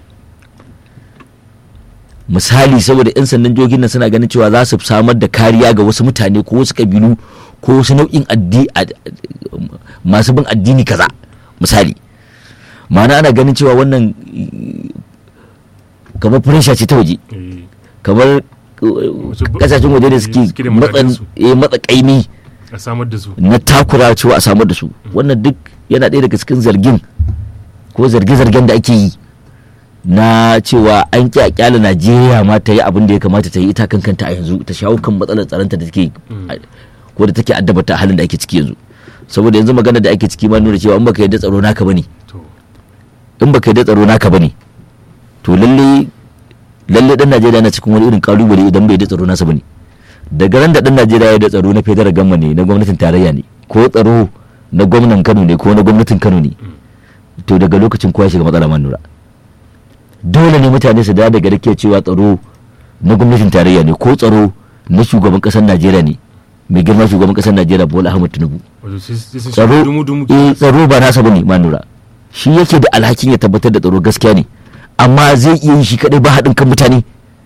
C: misali saboda 'yan sandan jihohin nan suna ganin cewa za su samar da kariya ga wasu mutane ko wasu kabilu ko wasu nau'in addi ad- masu bin addini kaza misali ma'ana ana ganin cewa wannan eh, kamar pressure ce ta waje
A: eh,
C: kamar
A: Wasu bu-
C: kasashen waje da suke
A: suke da
C: matsan
A: mutanensu.
C: eh, matsa kaimi
A: a samar da su
C: na takura cewa a samar da su wannan duk yana ɗaya daga cikin zargin ko zarge-zargen da ake yi na cewa an ƙi a ƙyala najeriya ma ta yi abin da ya kamata ta yi ita kan kanta a yanzu ta shawo kan matsalar tsaronta da take ko da take addabata a halin da ake ciki yanzu saboda yanzu magana da ake ciki ma nuna cewa in baka yadda tsaro naka bane
A: to
C: in baka yadda tsaro naka bane to lalle lalle dan Najeriya na cikin wani irin kalubale idan bai yadda tsaro nasa bane daga ran da dan Najeriya ya da tsaro na federal gamma ne na gwamnatin tarayya ne ko tsaro na gwamnan Kano ne ko na gwamnatin Kano ne to daga lokacin kowa ya shiga matsala man nura dole ne mutane su da daga rike cewa tsaro na gwamnatin tarayya ne ko tsaro na shugaban kasar Najeriya ne mai girma shugaban kasar Najeriya Bola Ahmed Tinubu
A: wato sai sai sun
C: tsaro
A: shiga dumu dumu
C: eh tsaro ba nasa bane ma nura shi yake da alhakin ya tabbatar da tsaro gaskiya ne amma zai iya yin shi kadai ba haɗin kan mutane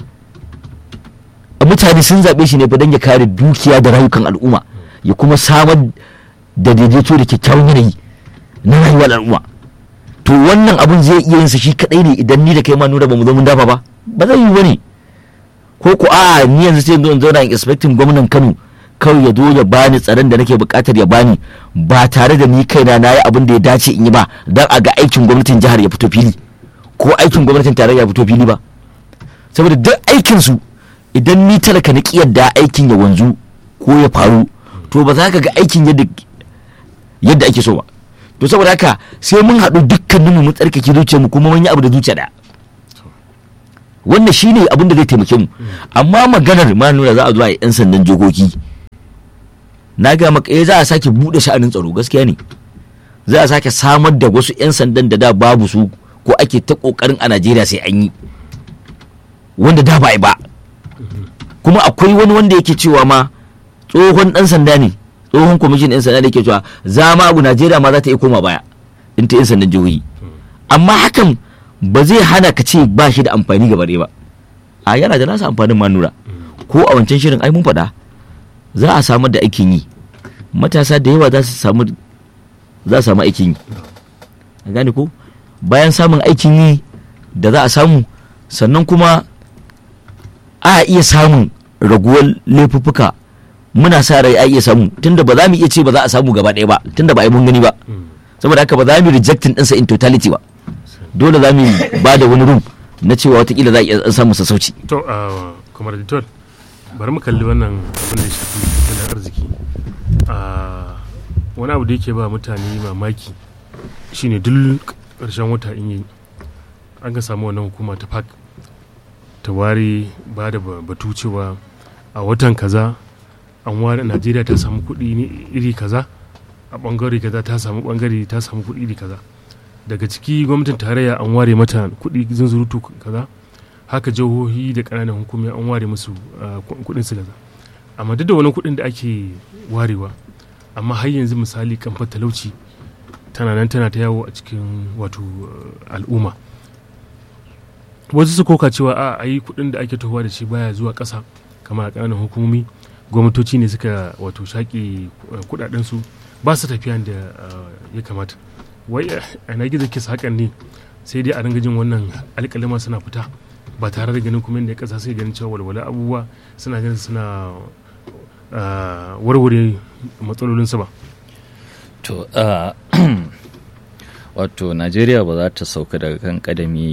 C: mutane sun zaɓe shi ne fa don ya kare dukiya da rayukan al'umma ya kuma samar da daidaito da kyakkyawan yanayi na rayuwar al'umma to wannan abun zai iya yin sa shi kadai ne idan ni da kai ma nura ba mu zo mun dafa ba ba zai yi bane ko ko a ni yanzu sai in zauna in expecting gwamnan Kano kawai ya zo ya bani tsaron da nake bukatar ya bani ba tare da ni kaina na yi abin da ya dace in yi ba dan a ga aikin gwamnatin jihar ya fito fili ko aikin gwamnatin tarayya ya fito fili ba saboda duk aikin su idan ni talaka na da aikin ya wanzu ko ya faru to ba za ka ga aikin yadda yadda ake so ba to saboda haka sai mun haɗu dukkaninmu mu tsarkake zuciyarmu kuma mun yi abu da zuciya ɗaya wannan shine abin da zai taimake mu amma maganar ma nuna za a zuwa yan sandan jokoki na ga maka eh za a sake bude sha'anin tsaro gaskiya ne za a sake samar da wasu yan sandan da da babu su ko ake ta kokarin a Najeriya sai an yi wanda da ba a yi ba kuma akwai wani wanda yake cewa ma tsohon dan sanda ne tsohon kwamishin yan sanda da yake cewa za ma abu Najeriya ma za ta iya koma baya in ta yan sandan jihohi amma hakan ba zai hana ka ce ba shi da amfani gaba ɗaya ba a yana da nasa amfanin ma nura ko a wancan shirin ai mun faɗa za a samar da aikin yi matasa da yawa za su samu za su samu aikin yi a gane ko bayan samun aikin yi da za a samu sannan kuma a iya samun raguwar laifuffuka muna sa rai a iya samu tunda ba za mu iya ce ba za a samu gaba ɗaya ba tunda ba a yi mun gani ba saboda haka ba za mu rejecting ɗinsa in totality ba dole za mu ba da wani room na cewa watakila za a iya samun sassauci
A: to a kamar editor bari mu kalli wannan abin da ya shafi tattalin arziki a wani abu da yake ba mutane mamaki shine duk ƙarshen wata in yi an ka samu wannan hukuma ta park ta ware ba da batu cewa a watan kaza an ware najeriya ta samu kuɗi iri kaza a ɓangare kaza ta samu ɓangare ta samu kuɗi iri kaza daga ciki gwamnatin tarayya an ware mata kuɗi zunzurutu kaza haka jihohi da ƙananan hukumi an ware musu kuɗin su kaza amma duk da wani kuɗin da ake warewa amma har yanzu misali kamfan talauci tana nan tana ta yawo a cikin wato al'umma wasu su koka cewa a ayi kuɗin da ake tohuwa da shi baya zuwa ƙasa kamar a ƙananan hukumomi gwamnatoci ne suka wato shaƙe kuɗaɗensu ba su tafiya da ya kamata wai a na gizo kisa hakan ne sai dai a ringa jin wannan alƙalima suna fita ba tare da ganin kuma inda ya ƙasa sai ganin cewa walwala abubuwa suna ganin suna warware matsalolinsu ba
B: to wato najeriya ba za ta sauka daga kan kadami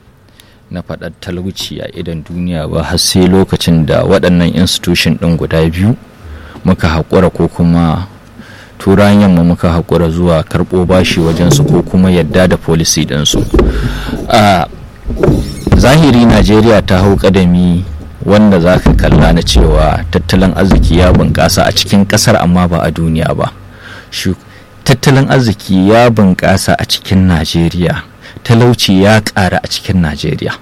B: na faɗar talauci a idan duniya ba har sai lokacin da waɗannan institution ɗin guda biyu muka haƙura ko kuma turan yamma muka haƙura zuwa karɓo bashi wajensu ko kuma yadda da policy ɗinsu a zahiri najeriya ta hau ƙadami wanda za ka kalla na cewa tattalin arziki ya bunƙasa a cikin ƙasar amma ba a duniya ba tattalin arziki ya bunƙasa a cikin najeriya talauci ya ƙara a cikin najeriya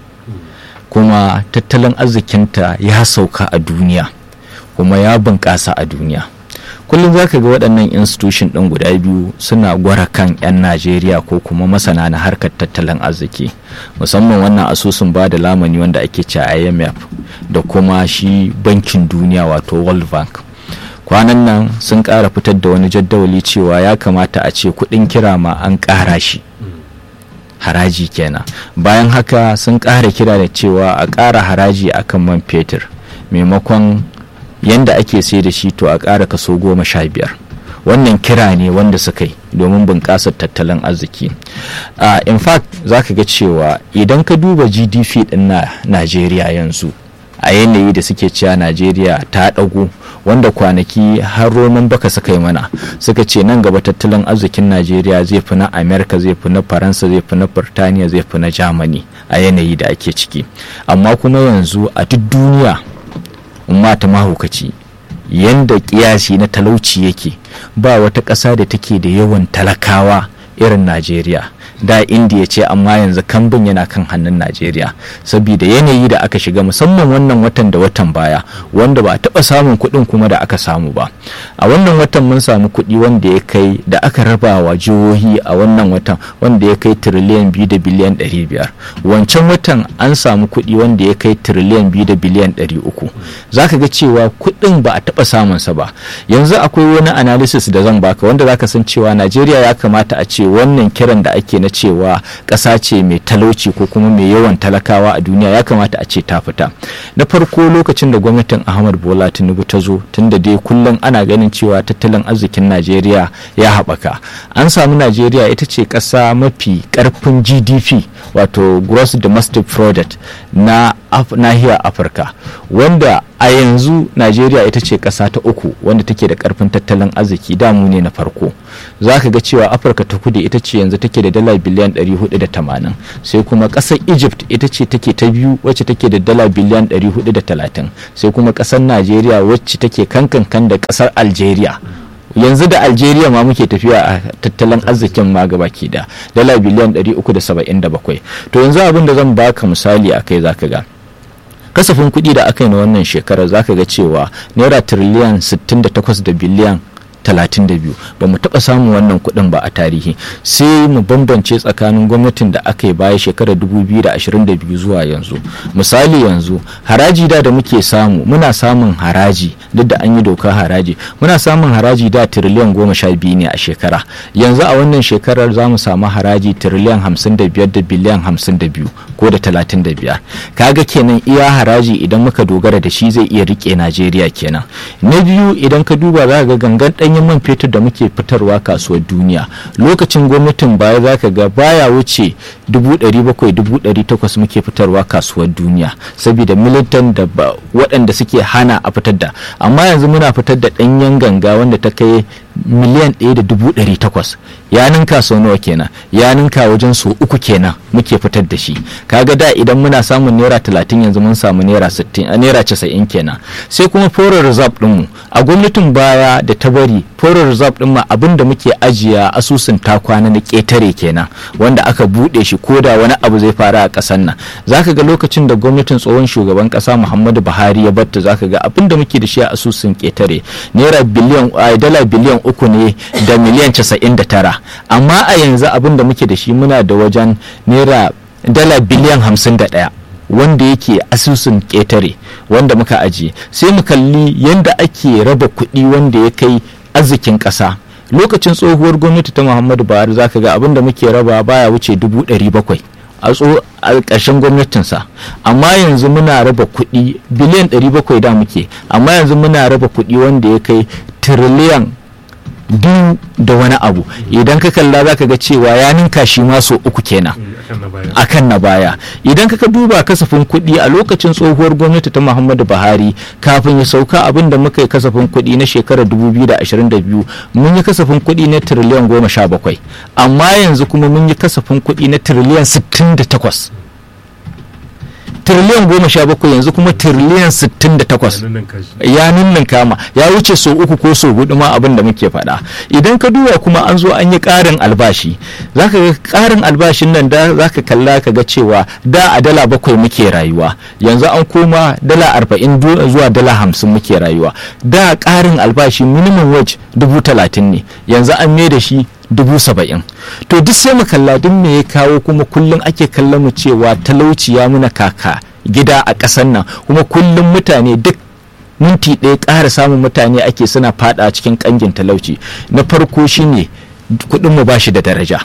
B: kuma tattalin arzikinta ya sauka a duniya kuma ya bunƙasa a duniya kullum za ka ga waɗannan institution ɗin guda biyu suna gwara kan 'yan najeriya ko kuma masana na harkar tattalin arziki musamman wannan asusun ba da lamani wanda ake ce imf da kuma shi bankin duniya wato world bank kwanan nan sun ƙara fitar da wani jaddawali cewa ya kamata a ce kuɗin kira ma an ƙara shi haraji kenan bayan haka sun ƙara kira da cewa a ƙara haraji akan man fetur maimakon yanda ake sai da shi to a ƙara kaso goma sha biyar wannan kira ne wanda suka yi domin bunƙasar tattalin arziki uh, in fact za ka ga cewa idan ka duba gdp ɗin na najeriya yanzu a yanayi da suke cewa najeriya ta ɗago wanda kwanaki har roman baka suka yi mana suka ce nan gaba tattalin arzikin najeriya zai fi na amerika zai fi na faransa zai fi na birtaniya zai fi na germany a yanayi da ake ciki amma kuma yanzu a duk duniya umma ta mahaukaci yanda kiyasi na talauci yake ba wata ƙasa da take da yawan talakawa irin najeriya da indiya ce amma yanzu kambin yana kan hannun najeriya saboda yanayi da aka shiga musamman wannan watan da watan baya wanda ba a taɓa samun kuɗin kuma da aka samu ba a wannan watan mun samu kuɗi wanda ya kai da aka raba wa jihohi a wannan watan wanda ya kai tiriliyan biyu da biliyan ɗari biyar wancan watan an samu kuɗi wanda ya kai tiriliyan biyu da biliyan ɗari uku za ka ga cewa kuɗin ba a taɓa samunsa ba yanzu akwai wani analysis da zan baka wanda za ka san cewa najeriya ya kamata a ce wannan kiran da ake na cewa ƙasa ce mai talauci ko kuma mai yawan talakawa a duniya ya kamata a ce ta fita na farko lokacin da gwamnatin ahmad bola tinubu ta zo tunda dai kullum ana ganin cewa tattalin arzikin najeriya ya haɓaka an samu najeriya ita ce ƙasa mafi ƙarfin gdp wato gross domestic product na nahiyar afirka wanda a yanzu najeriya ita ce ƙasa ta uku wanda take da ƙarfin tattalin arziki damu ne na farko za ka ga cewa afirka ta kudu ita ce yanzu take da dala biliyan 480 sai kuma ƙasar egypt ita ce take ta biyu wacce take da dala biliyan 430 sai kuma ƙasar najeriya wacce take kankan da ƙasar algeria yanzu da algeria ma muke tafiya a tattalin arzikin ma gabaki da dala biliyan 377 to yanzu abin da zan baka misali a kai zaka ga kasafin kuɗi da aka yi na wannan shekarar zaka ga cewa naira tiriliyan 68 da biliyan 32 ba mu taɓa samun wannan kuɗin ba a tarihi sai mu bambance tsakanin gwamnatin da aka yi baya shekarar 2022 zuwa yanzu misali yanzu haraji da da muke samu muna samun haraji duk da an yi doka haraji muna samun haraji da tiriliyan goma sha biyu ne a shekara yanzu a wannan shekarar za mu samu haraji tiriliyan hamsin da biyar da biliyan hamsin da biyu ko da talatin da biyar kaga kenan iya haraji idan muka dogara da shi zai iya rike najeriya kenan na biyu idan ka duba za ga gangan ɗanyen ɗanyen man fetur da muke fitarwa kasuwar duniya lokacin gwamnatin baya za ka ga baya wuce 700,000 muke fitarwa kasuwar duniya saboda militan da waɗanda suke hana a fitar da amma yanzu muna fitar da ɗanyen ganga wanda ta kai miliyan ɗaya da dubu ɗari takwas ya ninka sau nawa kenan ya ninka wajen sau uku kenan muke fitar da shi kaga da idan muna samun naira talatin yanzu mun samu naira sittin a naira casa'in kenan sai kuma foreign reserve ɗinmu a gwamnatin baya da ta bari foreign reserve ɗin ma abin da muke ajiya asusun takwana na ƙetare kenan wanda aka buɗe shi ko da wani abu zai fara a ƙasar nan zaka ga lokacin da gwamnatin tsohon shugaban ƙasa muhammadu buhari ya batta zaka ga abin da muke da shi a asusun ƙetare naira biliyan dala biliyan uku ne da miliyan casa'in da tara amma a yanzu abin da muke da shi muna da wajen naira dala biliyan hamsin da ɗaya wanda yake asusun ƙetare wanda muka ajiye sai mu kalli yadda ake raba kuɗi wanda ya kai arzikin ƙasa lokacin tsohuwar gwamnati ta muhammadu buhari zaka ga abin da muke raba baya wuce dubu ɗari bakwai a ƙarshen gwamnatinsa amma yanzu muna raba kuɗi biliyan 700 da muke amma yanzu muna raba kuɗi wanda ya kai tiriliyan biyu da wani abu idan ka kalla za ka ga cewa ya ninka shi ma so uku kenan akan na baya idan ka duba kasafin kuɗi a lokacin tsohuwar gwamnati ta muhammadu buhari kafin ya sauka abin da muka yi kasafin kuɗi na shekarar 2022 mun yi kasafin kuɗi na tiriliyan goma sha bakwai amma yanzu kuma mun yi kasafin kuɗi na tiriliyan 68 tiriliyan goma sha bakwai yanzu kuma tiriliyan sittin da takwas ya ninnin kama ya wuce so uku ko so hudu ma abin da muke faɗa idan ka duba kuma an zo an yi ƙarin albashi zaka ga ƙarin albashin nan da zaka kalla ka ga cewa da a dala bakwai muke rayuwa yanzu an koma dala arba'in zuwa dala hamsin muke rayuwa da ƙarin albashi minimum wage dubu talatin ne yanzu an mai da shi dubu saba'in to duk sai mu kalla duk me ya kawo kuma kullum ake kallon mu cewa talauci ya muna kaka gida a ƙasar nan kuma kullum mutane duk minti ɗaya ƙara samun mutane ake suna fada cikin ƙangin talauci na farko shine kuɗin mu bashi da daraja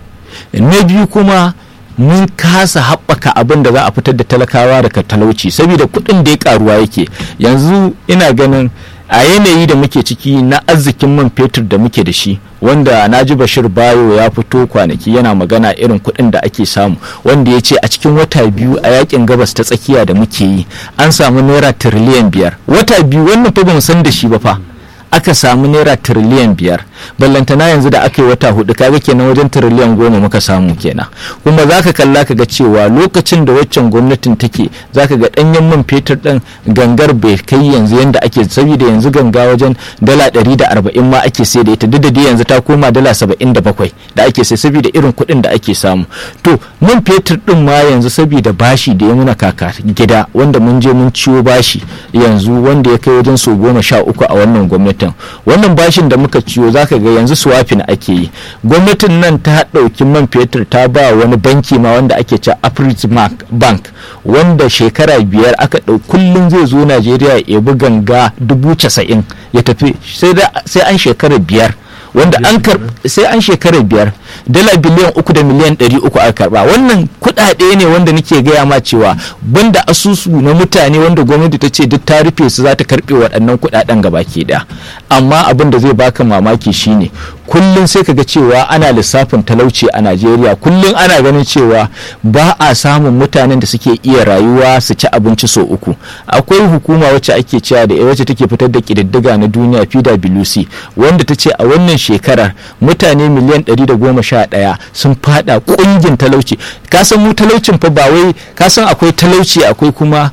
B: na biyu kuma mun kasa haɓaka abin da za a fitar da talakawa daga talauci saboda kuɗin da ya ƙaruwa yake yanzu ina ganin a yanayi da muke ciki na arzikin man fetur da muke da shi wanda naji bashir bayo ya fito kwanaki yana magana irin kuɗin da ake samu wanda ya ce a cikin wata biyu a yakin gabas ta tsakiya da muke yi an samu naira tiriliyan biyar wata biyu wannan fa bamu san da shi ba fa aka samu naira tiriliyan biyar ballantana yanzu da aka yi wata hudu kaga kenan wajen tiriliyan goma muka samu kenan kuma zaka kalla ka ga cewa lokacin da waccan gwamnatin take zaka ga danyen man fetur din gangar bai kai yanzu yanda ake saboda yanzu ganga wajen dala ɗari da arba'in ma ake sai da ita duk da dai yanzu ta koma dala saba'in da bakwai da ake sai saboda irin kuɗin da ake samu to man fetur din ma yanzu saboda bashi da ya muna kaka gida wanda mun je mun ciwo bashi yanzu wanda ya kai wajen so goma sha uku a wannan gwamnatin wannan bashin da muka ciwo zaka ga yanzu swafin ake yi gwamnatin nan ta ɗauki man fetur ta ba wani banki ma wanda ake ce afrismark bank wanda shekara biyar aka ɗau kullum zai zo najeriya ya bi ganga dubu casa'in ya tafi sai an shekara biyar wanda an sai an shekara biyar dala biliyan uku da miliyan ɗari uku aka karba wannan kuɗaɗe ne wanda nake gaya ma cewa banda asusu na mutane wanda gwamnati ta ce duk ta rufe su za ta karɓe waɗannan kuɗaɗen gabaki ɗaya amma abin da zai baka mamaki shine kullum sai ka ga cewa ana lissafin talauci a najeriya kullum ana ganin cewa ba a samun mutanen da suke iya rayuwa su ci abinci sau uku akwai hukuma wacce ake cewa da wacce take fitar da ƙididdiga na duniya pwc wanda ta ce a wannan shekarar mutane miliyan 111 sun fada ƙungin talauci kasan mu talaucin fa ba wai kasan akwai talauci akwai kuma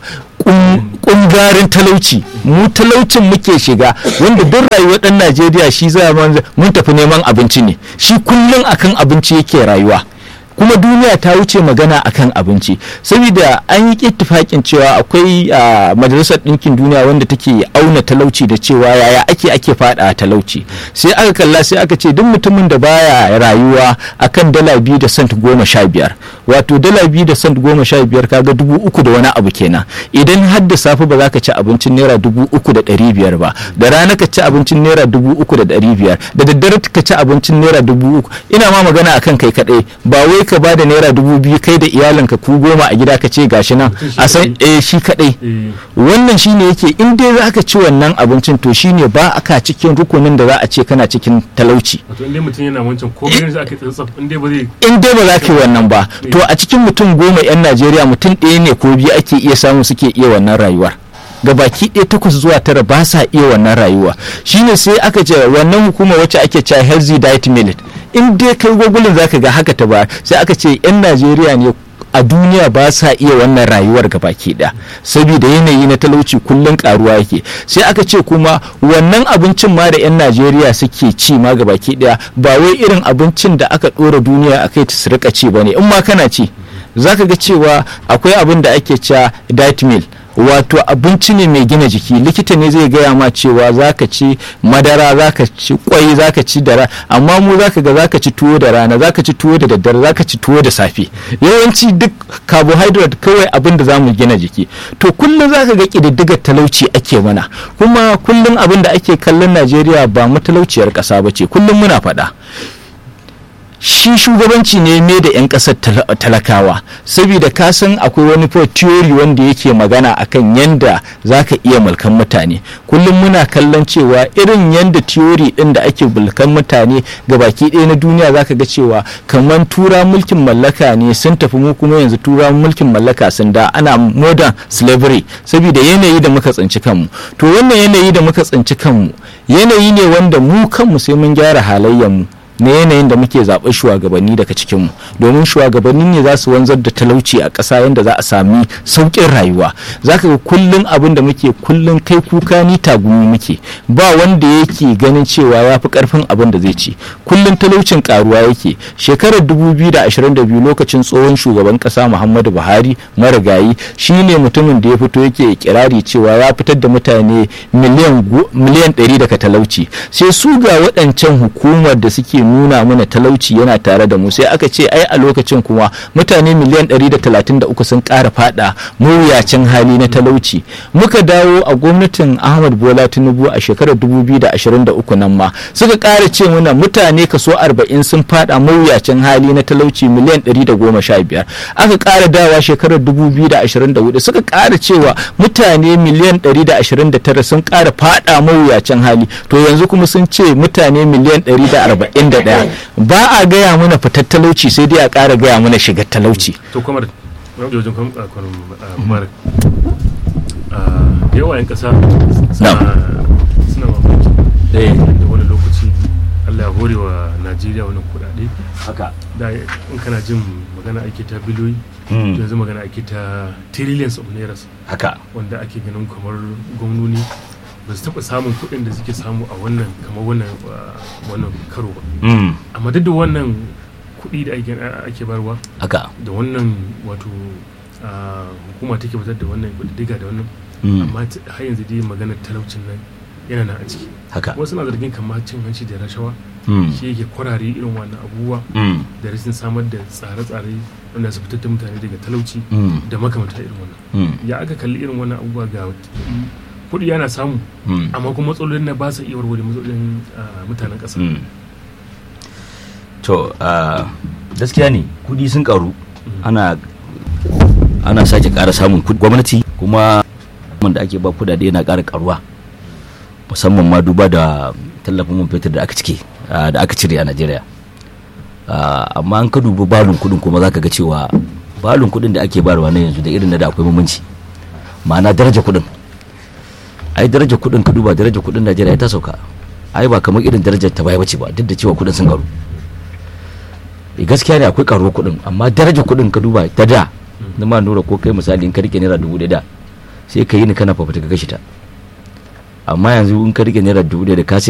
B: kungarin talauci mu talaucin muke shiga wanda duk rayuwar dan najeriya shi za mun tafi neman abinci ne shi kullum akan abinci yake rayuwa kuma duniya ta wuce magana akan abinci saboda an yi ittifakin cewa akwai majalisar ɗinkin duniya wanda take auna talauci da cewa yaya ake ake fada talauci sai aka kalla sai aka ce duk mutumin da baya rayuwa akan dala biyu da sant goma sha biyar wato dala biyu da sant goma sha biyar kaga dubu uku da wani abu kenan idan har da safe ba za ka ci abincin naira dubu uku da ɗari biyar ba da rana ka ci abincin naira dubu uku da ɗari biyar da daddare ka ci abincin naira dubu uku ina ma magana akan kai kaɗai ba wai ka ba da naira dubu biyu kai da iyalinka ku goma a gida ka ce gashi nan
A: Mutum shi
B: a san
A: kaɗai.
B: eh shi kadai
A: eh
B: wannan shine yake in dai za ka ci wannan abincin to shine ba aka cikin rukunin da za a ce kana cikin talauci
A: wato inda mutum yana wancan ko bayan aka tsantsaf inda ba zai
B: in dai ba za ka yi wannan ba to a cikin mutum goma 'yan najeriya mutum ɗaya ne ko biyu ake iya samu suke iya wannan rayuwar ga baki ɗaya takwas zuwa tara ba sa iya wannan rayuwa shine sai aka ce wannan hukuma wacce ake cewa healthy diet millet in dai kai gogulin zaka ga haka ta ba sai aka ce 'yan najeriya ne a duniya ba sa iya wannan rayuwar ga baki ɗaya saboda yanayi na talauci kullum karuwa yake sai aka ce kuma wannan abincin ma da 'yan najeriya suke ci ma ga baki ɗaya ba wai irin abincin da aka ɗora duniya a kai ta su rika ci ba ne in ma kana ci za ka ga cewa akwai abin da ake cewa diet meal wato abinci ne mai gina jiki likita ne zai gaya ma cewa za ka ci madara za ka ci kwai za ka ci dara amma mu za ka ga za ka ci tuwo da rana za ka ci tuwo da daddare za ka ci tuwo da safe yawanci duk carbohydrate kawai abin da za mu gina jiki to kullum za ka ga ƙididdigar talauci ake mana kuma kullum abin da ake kallon najeriya ba matalauciyar ƙasa ba ce kullum muna faɗa shi shugabanci ne me da 'yan ƙasar tal- talakawa saboda ka san akwai wani fa theory wanda yake magana akan yanda za ka iya mulkan mutane kullum muna kallon cewa irin yanda theory din da ake mulkan mutane ga baki ɗaya na duniya za ka ga cewa kamar tura mulkin mallaka ne sun tafi mu kuma yanzu tura mulkin mallaka sun da ana modern slavery saboda yanayi da muka tsinci kanmu to wannan yanayi da muka tsinci kanmu yanayi ne wanda mu kanmu sai mun gyara halayyarmu na yanayin da muke zaɓar shugabanni daga cikinmu domin shugabanni ne za su wanzar da talauci a ƙasa yadda za a sami sauƙin rayuwa za ka ga kullum abin da muke kullum kai kuka ni tagumi muke ba wanda yake ganin cewa ya fi ƙarfin abin da zai ci kullum talaucin ƙaruwa yake shekarar 2022 lokacin tsohon shugaban ƙasa muhammadu buhari marigayi shine mutumin da ya fito yake kirari cewa ya fitar da mutane miliyan gu- miliyan 100 daga talauci sai su ga waɗancan hukumar da suke nuna mana talauci yana tare da mu sai aka ce ai a lokacin kuma mutane miliyan 133 sun ƙara fada mawuyacin hali na talauci muka dawo a gwamnatin ahmad bola tinubu a shekarar 2023 nan ma suka ƙara ce mana mutane kaso 40 sun fada mawuyacin hali na talauci miliyan 115 aka ƙara dawa shekarar 2024 suka ƙara cewa mutane miliyan 129 sun ƙara fada mawuyacin hali to yanzu kuma sun ce mutane miliyan 141 ba a gaya mana fitar talauci sai dai a ƙara gaya mana shigar talauci
A: to kamar wajen kwanan mubarak da yawa 'yan ƙasa suna suna mamaki da wani lokaci allah ya hore wa najeriya wani kudade
C: haka
A: da in kana jin magana ake ta biliyoyi to yanzu magana ake ta trillions of nairas
C: haka
A: wanda ake ganin kamar gwamnoni ba su taɓa samun kuɗin da suke samu a wannan kamar wannan uh, wannan karo ba amma duk da wannan kuɗi da ake ake barwa
C: haka
A: da wannan wato uh, hukuma take fitar da wannan diga da wannan amma t- har yanzu dai maganar talaucin nan yana nan a ciki
C: haka
A: wasu na zargin kamar cin hanci da rashawa
C: Mm.
A: shi yake kwarare irin wannan abubuwa
C: Mm.
A: da rashin samar da tsare-tsare wanda su fitar da mutane daga talauci
C: Mm.
A: da makamanta irin wannan
C: Mm.
A: ya aka kalli irin wannan abubuwa ga kuɗi yana samu
C: Mm.
A: amma kuma matsalolin na ba su iya warware matsalolin ah, mutanen ƙasa
C: Mm. to ah, gaskiya ne kudi sun karu ana ana sake ƙara samun kudi gwamnati kuma da ake ba kudade yana ƙara karuwa musamman ma duba da tallafin man fetur da aka cike ah, da aka cire a najeriya Ah, amma an ka dubi balun kudin kuma zaka ga cewa balun kudin da ake bayarwa na yanzu da irin na da akwai bambanci ma'ana daraja kudin ai daraja kudin ka duba daraja kudin najeriya ta sauka ai ba kamar irin darajar ta baya bace ba duk da cewa kudin sun karu Eh, gaskiya ne akwai karuwar kudin amma darajar kudin ka duba ta da na ma nura ko kai misali in ka rike naira dubu ɗaya da sai ka yi ni kana fafuta ka kashe ta amma yanzu in ka rike naira dubu ɗaya da ka sai